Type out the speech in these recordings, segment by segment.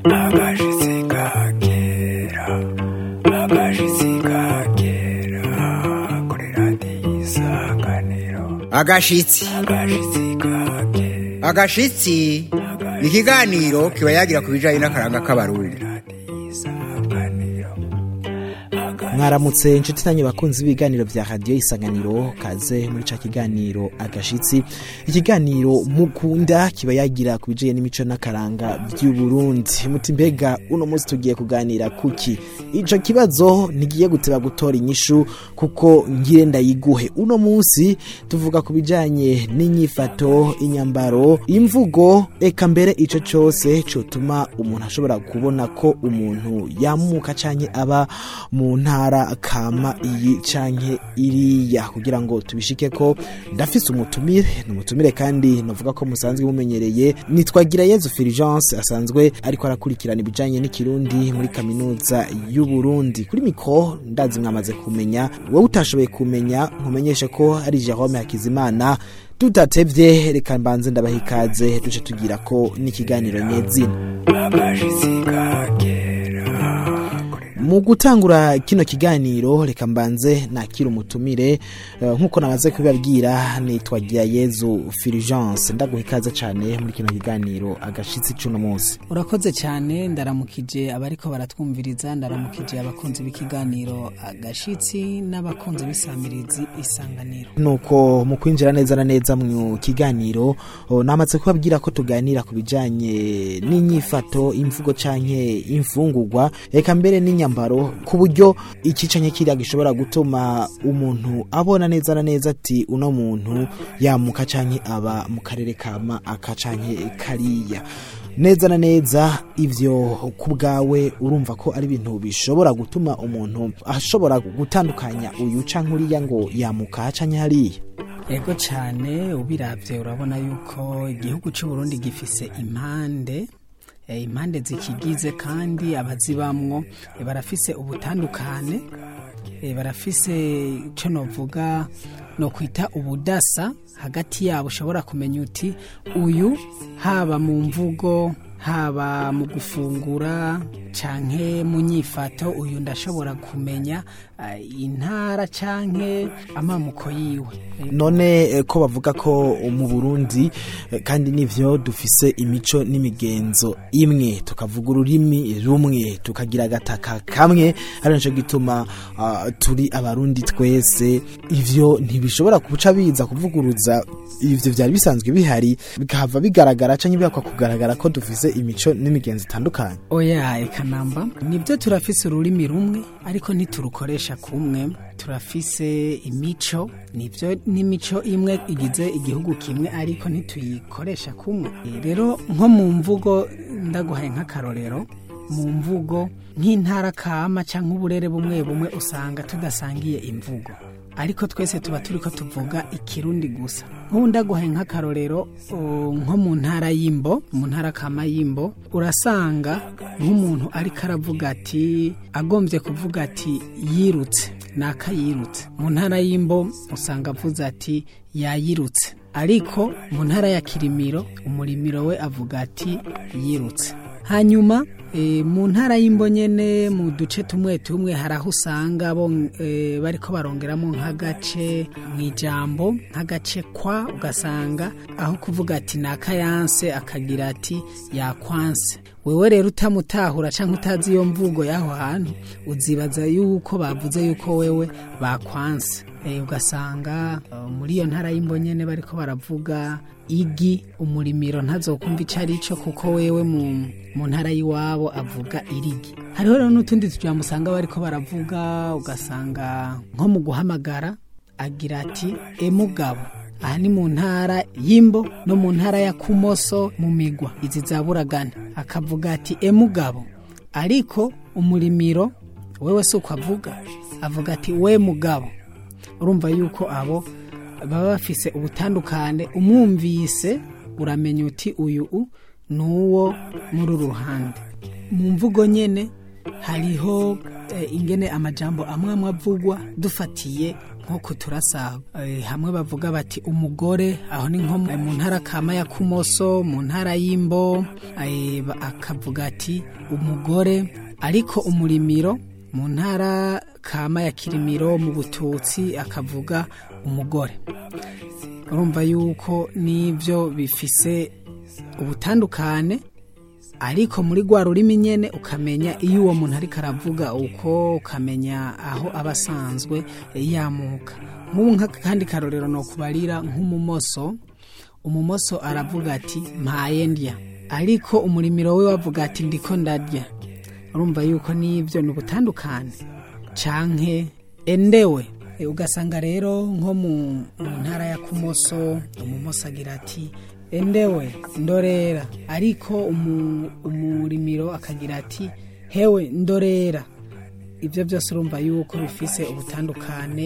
agashitsi ka kera agashitsi ka kera kuri radiyo isanganiro agashitsi agashitsi ka kera agashitsi ni ikiganiro kiba yagira ku bijyanye n'akaranga k'abarundi radiyo isanganiro mwaramutse inshuti nanyu bakunzi b'ibiganiro bya radiyo isanganiro kaze muri ca kiganiro agashitsi ikiganiro mukunda kiba yagira ku bijanye n'imico n'akaranga by'uburundi muti mbega uno munsi tugiye kuganira kuki ico kibazo ntigiye guteba gutora inyishu kuko ngire ndayiguhe uno munsi tuvuga ku bijanye n'inyifato inyambaro imvugo eka mbere ico cose cotuma umuntu ashobora kubona ko umuntu yamuka canke aba mu ntara kama iyi canke iriya kugira ngo tubishike ko ndafise umutumire ni umutumire kandi navuga ko musanzwe mumenyereye nitwagira yezu Fulgence asanzwe ariko arakurikirana ibijanye n'ikirundi muri kaminuza y'u Burundi kuri mikro ndazi mwamaze kumenya wowe utashoboye kumenya nkumenyeshe ko ari Jerome Hakizimana tutatevye reka mbanze ndabaha ikaze duce tugira ko n'ikiganiro nyezina agashitsi ka kera mu gutangura kino kiganiro reka mbanze nakira umutumire eh, nk'uko namaze kubibabwira nitwagira yezu Fulgence ndaguha ikaze cyane muri kino kiganiro agashitsi c'uno munsi urakoze cyane ndaramukije abariko baratwumviriza ndaramukije abakunzi b'ikiganiro agashitsi n'abakunzi b'isamirizi isanganiro nuko mu kwinjira neza na neza mu kiganiro oh, namaze kubabwira ko tuganira ku bijanye n'inyifato imvugo canke imfungurwa eka mbere n'inyambaro ku buryo iki canke kiriya gishobora gutuma umuntu abona neza na neza ati uno muntu yamuka canke aba mu karere kama aka canke kariya neza na neza ivyo ku bwawe urumva ko ari ibintu bishobora gutuma umuntu ashobora gutandukanya uyu canke uriya ngo yamuka canke hariya yego cyane ubiravye urabona yuko igihugu cy'u Burundi gifise impande eh, impande zikigize kandi abazibamwo eh, barafise ubutandukane eh, barafise ico novuga no kwita ubudasa hagati yabo ushobora kumenya uti uyu haba mu mvugo haba mu gufungura canke mu nyifato uyu ndashobora kumenya uh, intara canke amamuko yiwe none eh, ko bavuga ko mu Burundi eh, kandi nivyo dufise imico n'imigenzo imwe tukavuga ururimi rumwe tukagira agataka kamwe ari naco gituma ah, turi abarundi twese ivyo ntibishobora kuca biza kuvuguruza ivyo vyari bisanzwe bihari bikahava bigaragara canke bihakwa kugaragara ko dufise imico n'imigenzo itandukanye oya eka namba nibyo turafise ururimi rumwe ariko ntiturukoresha kumwe turafise imico nibyo n'imico imwe igize igihugu kimwe ariko ntituyikoresha kumwe Eh, rero nko mu mvugo ndaguhaye nk'akarorero mu mvugo nk'intara kama cyangwa uburere bumwe bumwe usanga tudasangiye imvugo ariko twese tuba turi ko tuvuga ikirundi gusa nk'ubu ndaguhaye nk'akarorero o, nko mu ntara y'imbo mu ntara kama y'imbo urasanga nk'umuntu ariko aravuga ati agombye kuvuga ati yirutse naka yirutse mu ntara y'imbo usanga avuze ati yayirutse ariko mu ntara ya kirimiro umurimiro we avuga ati yirutse hanyuma e, mu ntara y'imbo nyene mu duce tumwe tumwe hari aho usanga bo e, bariko barongeramo nk'agace mu ijambo nk'agace kwa ugasanga aho kuvuga ati nakayanse akagira ati yakwanse wewe rero utamutahura canke utazi iyo mvugo y'aho hantu uzibaza yuko bavuze yuko wewe bakwanse e, ugasanga uh, muri iyo ntara y'imbo nyene bariko baravuga igi umurimiro ntazokumva ico ari cyo kuko wewe mu mu ntara y'iwabo avuga irigi hariho rero n'utundi tujambo usanga bariko baravuga ugasanga nko mu guhamagara agira ati emugabo aha ni mu ntara y'imbo no mu ntara ya kumoso mu migwa izi za buragana akavuga ati emugabo ariko umurimiro wewe si uko avuga avuga ati we mugabo urumva yuko abo baba bafise ubutandukane umwumvise uramenya uti uyu u ni uwo muri uru ruhande mu mvugo nyene hariho eh, ingene amajambo amwe amwe avugwa dufatiye nko kuturasa eh, hamwe bavuga bati umugore aho ni nko mu- mu ntara kama ya kumoso mu ntara y'imbo eh, ba- akavuga ati umugore ariko umurimiro mu ntara kama ya kirimiro mu bututsi akavuga umugore urumva yuko n'ibyo bifise ubutandukane ariko muri rwa rurimi nyene ukamenya iyo uwo muntu ariko aravuga uko ukamenya aho aba asanzwe yamuka nk'ubu nk'akandi karorero ni ukubarira nk'umumoso umumoso aravuga ati mpaye ndya ariko umurimiro we wavuga ati ndiko ndarya urumva yuko n'ibyo ni ubutandukane canke endewe E, ugasanga rero nko mu mu ntara ya kumoso umumoso agira ati endewe ndorera ariko umu- umurimiro akagira ati hewe ndorera ibyo byose urumva yuko bifise ubutandukane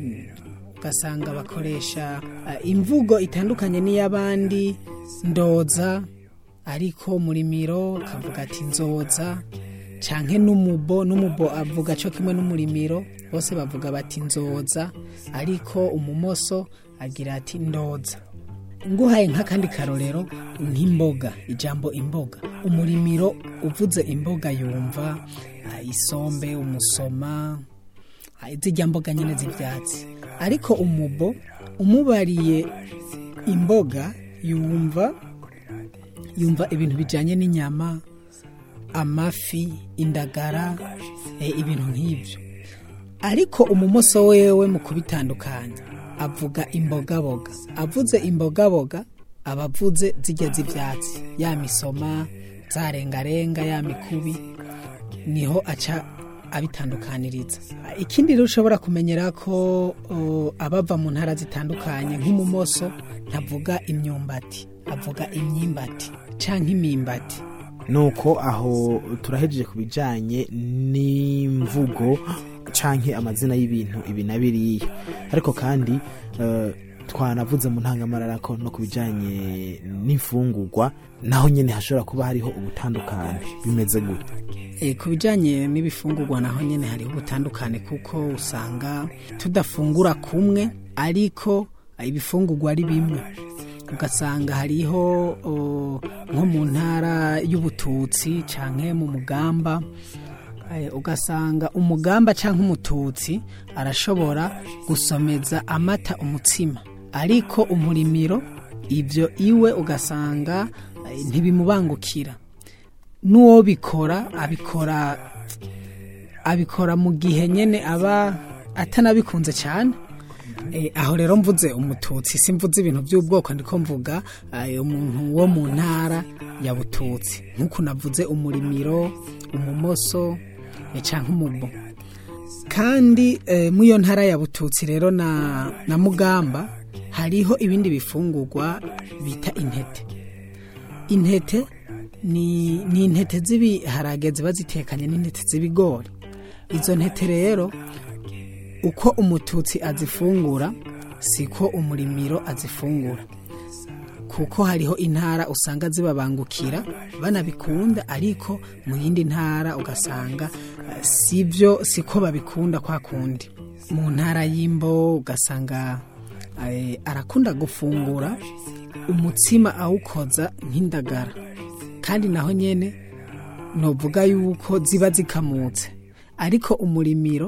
ugasanga bakoresha eh, imvugo itandukanye n'iy'abandi ndoza ariko murimiro akavuga ati nzoza canke n'umubo n'umubo avuga cyo kimwe n'umurimiro bose bavuga bati nzoza ariko umumoso agira ati ndoza nguhaye nk'akandi karorero nk'imboga ijambo imboga umurimiro uvuze imboga yumva ah, isombe umusoma ah, zirya mboga nyine z'ibyatsi ariko umubo umubariye imboga yumva yumva ibintu bijyanye n'inyama amafi indagara eh, ibintu nk'ibyo ariko umumoso wewe mu kubitandukanya avuga imbogaboga avuze imbogaboga aba avuze zijya z'ibyatsi ya misoma za rengarenga ya mikubi niho aca abitandukaniriza ikindi rero ushobora kumenyera ko o, abava mu ntara zitandukanye nk'umumoso ntavuga imyumbati avuga imyimbati canke imimbati nuko aho turahejeje ku bijyanye n'imvugo canke amazina y'ibintu ibi na biriya ariko kandi eh, twanavuze mu ntangamarara ko no ku bijyanye n'imfungurwa naho nyine hashobora kuba hariho ubutandukane bimeze gute E, ku bijyanye n'ibifungurwa naho nyine hariho ubutandukane kuko usanga tudafungura kumwe ariko ibifungurwa ari bimwe ugasanga hariho o, nko mu ntara y'ubututsi canke mu mugamba eh, ugasanga umugamba canke umututsi arashobora gusomeza amata umutsima ariko umurimiro ibyo iwe ugasanga eh, ntibimubangukira n'uwo bikora abikora abikora mu gihe nyine aba atanabikunze cyane Eh, aho rero mvuze umututsi simvuze ibintu by'ubwoko ndiko mvuga eh, umuntu wo mu ntara ya bututsi nk'uko navuze umurimiro umumoso eh, canke umubo kandi eh, muri iyo ntara ya bututsi rero na, na mugamba hariho ibindi bifungurwa bita intete intete ni, ni intete z'ibiharage ziba zitekanye n'intete z'ibigori izo ntete rero uko umututsi azifungura siko umurimiro azifungura kuko hariho intara usanga zibabangukira banabikunda ariko mu yindi ntara ugasanga eh, sibyo siko babikunda kwa kundi mu ntara y'imbo ugasanga eh, arakunda gufungura umutsima awukoza nk'indagara kandi naho nyene novuga yuko ziba zikamutse ariko umurimiro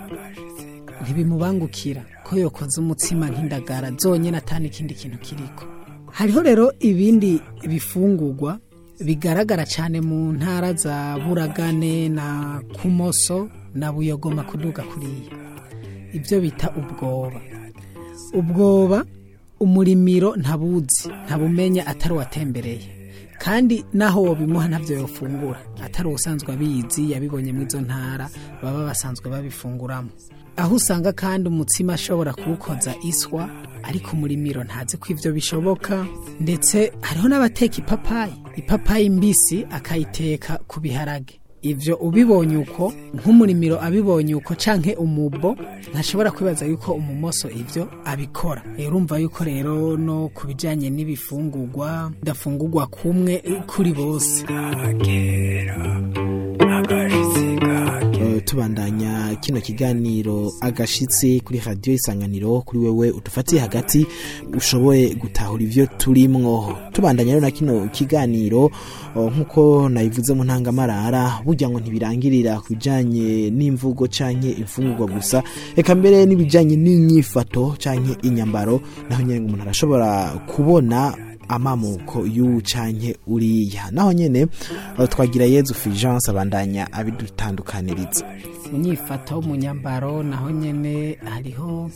ntibimubangukira ko yokoze umutsima nk'indagara zonyine atani ikindi kintu kiriko hariho rero ibindi bifungurwa bigaragara cyane mu ntara za buragane na kumoso na buyogoma kuduga kuriya ibyo bita ubwoba ubwoba umurimiro ntabuzi ntabumenya atari uwatembereye kandi naho wobimuha ntabyo yofungura atari ubusanzwe abizi yabibonye muri izo ntara baba basanzwe babifunguramo aho usanga kandi umutsima ashobora kuwukoza iswa ariko umurimiro ntazi ko ibyo bishoboka ndetse hariho n'abateka ipapayi ipapayi mbisi akayiteka ku biharage ibyo ubibonye uko nk'umurimiro abibonye uko canke umubo ntashobora kwibaza yuko umumoso ibyo abikora rero urumva yuko rero no ku bijyanye n'ibifungurwa bidafungurwa kumwe kuri bose Eh, tubandanya kino kiganiro agashitsi kuri radiyo isanganiro kuri wewe udufatiye hagati ushoboye gutahura ivyo turimwo tubandanya rero na kino kiganiro o, nk'uko nabivuze mu ntangamarara burya ngo ntibirangirira ku bijanye n'imvugo canke imfungurwa gusa eka mbere n'ibijanye n'inyifato canke inyambaro naho nyene umuntu arashobora kubona amamuko y'uwu canke uriya naho nyene eh, twagira yezu fulgence abandanya abidutandukaniriza mu nyifato mu nyambaro naho nyene hariho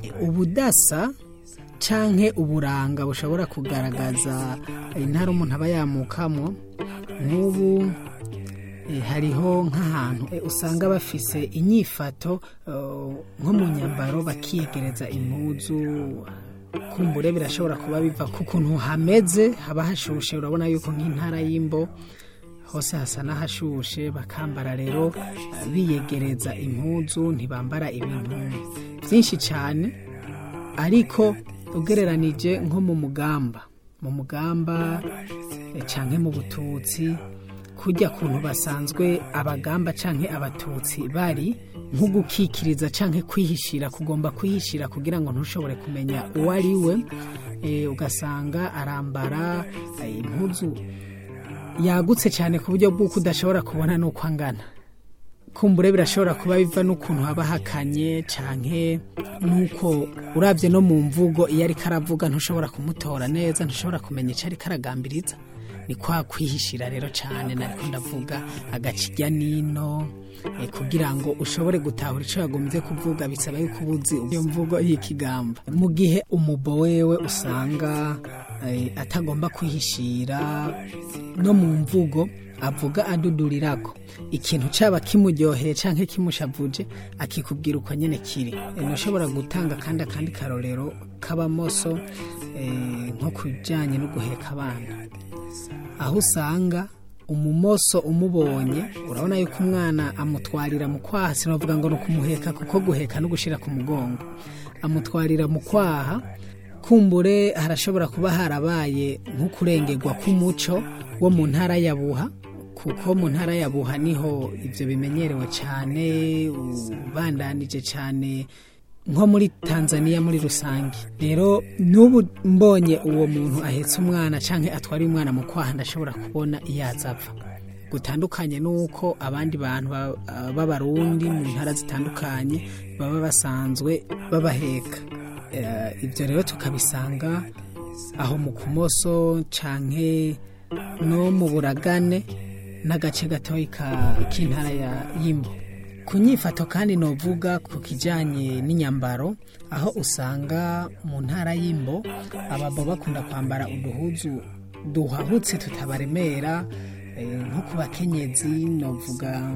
ubudasa canke uburanga bushobora kugaragaza intara umuntu aba yamukamo nk'ubu eh, hariho nk'ahantu eh, usanga bafise inyifato eh, nko mu nyambaro bakiyegereza impuzu kumbure birashobora kuba biva ku kuntu hameze haba hashushe urabona yuko nk'intara y'imbo hose hasa n'ahashushe bakambara rero eh, biyegereza impuzu ntibambara ibintu byinshi cyane ariko ugereranije nko mu mugamba mu mugamba eh, canke mu bututsi kurya kuntu basanzwe abagamba canke abatutsi bari nko gukikiriza canke kwihishira kugomba kwihishira kugira ngo ntushobore kumenya uwo ari we eh, ugasanga arambara eh, impuzu yagutse cyane ku buryo bw'uko udashobora kubona n'uko angana kumbure birashobora kuba biva n'ukuntu haba hakanye canke nuko urabye no mu mvugo iyo ariko aravuga ntushobora kumutora neza ntushobora kumenya icyo ariko aragambiriza ni kwa kwihishira rero cyane nariko ndavuga agakirya nino eh, kugira ngo ushobore gutahura icyo yagombye kuvuga bisaba yuko ubuzi iyo mvugo y'ikigamba mu gihe umubo wewe usanga eh, atagomba kwihishira no mu mvugo avuga adudurirako ikintu caba kimuryoheye canke kimushavuje akikubwira uko nyene kiri E, ntushobora gutanga kandi akandi karorero k'abamoso eh, nko kujanye no guheka abana aho usanga umumoso umubonye urabona yuko umwana amutwarira mu kwaha sinavuga ngo ni ukumuheka kuko guheka no gushira ku mugongo amutwarira mu kwaha kumbure harashobora kuba harabaye nk'ukurengerwa k'umuco wo mu ntara ya buha kuko mu ntara ya buha niho ibyo bimenyerewe cyane ubandanije cyane nko muri tanzania muri rusange rero n'ubu mbonye uwo muntu ahetse umwana cyangwa atwara umwana mu kwaha ndashobora kubona iyo azapfa gutandukanye n'uko abandi bantu ba- b'abarundi mu ntara zitandukanye baba basanzwe babaheka Eh, ibyo rero tukabisanga aho mu kumoso canke no mu buragane n'agace gatoyi ka- k'intara ya y'imbo ku nyifato kandi novuga ku kijanye n'inyambaro aho usanga mu ntara y'imbo ababo bakunda kwambara uduhuzu duhahutse tutabaremera eh, nko ku bakenyezi novuga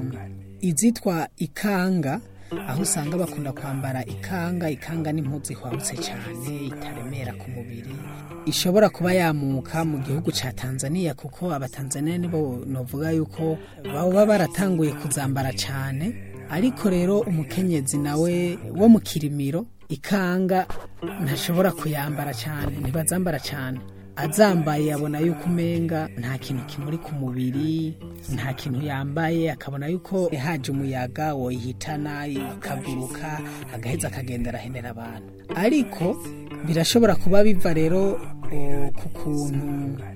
izitwa ikanga aho usanga bakunda kwambara ikanga ikanga n'impuzu ihwahutse cyane itaremera ku mubiri ishobora kuba yamuka mu gihugu cya tanzania kuko abatanzania nibo novuga yuko baba baratanguye kuzambara cyane ariko rero umukenyezi nawe wo mu kirimiro ikanga ntashobora kuyambara cyane ntibazambara cyane azambaye yabona yuko umenga nta kintu kimuri ku mubiri nta kintu yambaye akabona yuko haje umuyaga woyihitana ikaguruka agaheza akagenda arahenera abantu ariko birashobora kuba biva rero o, ku kuntu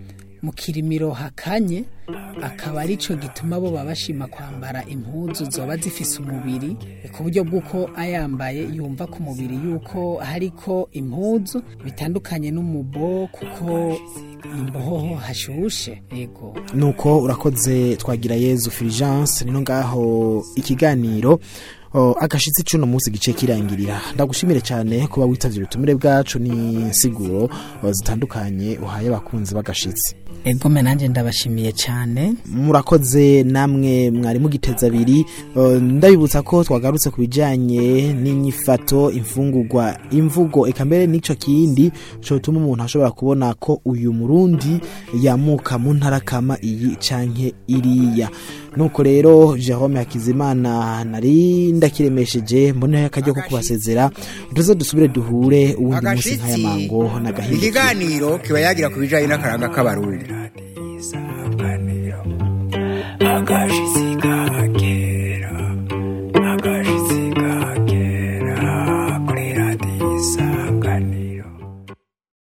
mu kirimiro hakanye akaba arico gituma bo baba bashima kwambara impuzu zoba zifise umubiri ku buryo bw'uko ayambaye yumva ku mubiri yuko hariko impuzu bitandukanye n'umubo kuko imboho hashushe yego nuko urakoze twagira yezu fulgence nino ngaho ikiganiro o, agashitsi c'uno munsi gice kirangirira ndagushimire cyane kuba witavye ubutumire bwacu n'insiguro o, zitandukanye uhaye abakunzi b'agashitsi ego me nanjye ndabashimiye cyane murakoze namwe mwari mugiteza abiri Uh, ndabibutsa ko twagarutse ku bijyanye n'inyifato imfungurwa imvugo eka mbere n'icyo kindi cyotuma umuntu ashobora kubona ko uyu murundi yamuka mu ntara kama iyi canke iriya nuko rero jerome hakizimana nari ndakiremesheje mboneho akaryo ko kubasezera tuze dusubire duhure uwundi munsi nk'aya agashitsi mango ni n'agahinduka ikiganiro kiba yagira ku bijyanye n'akaranga k'abarundi isanganiro agashitsi kagera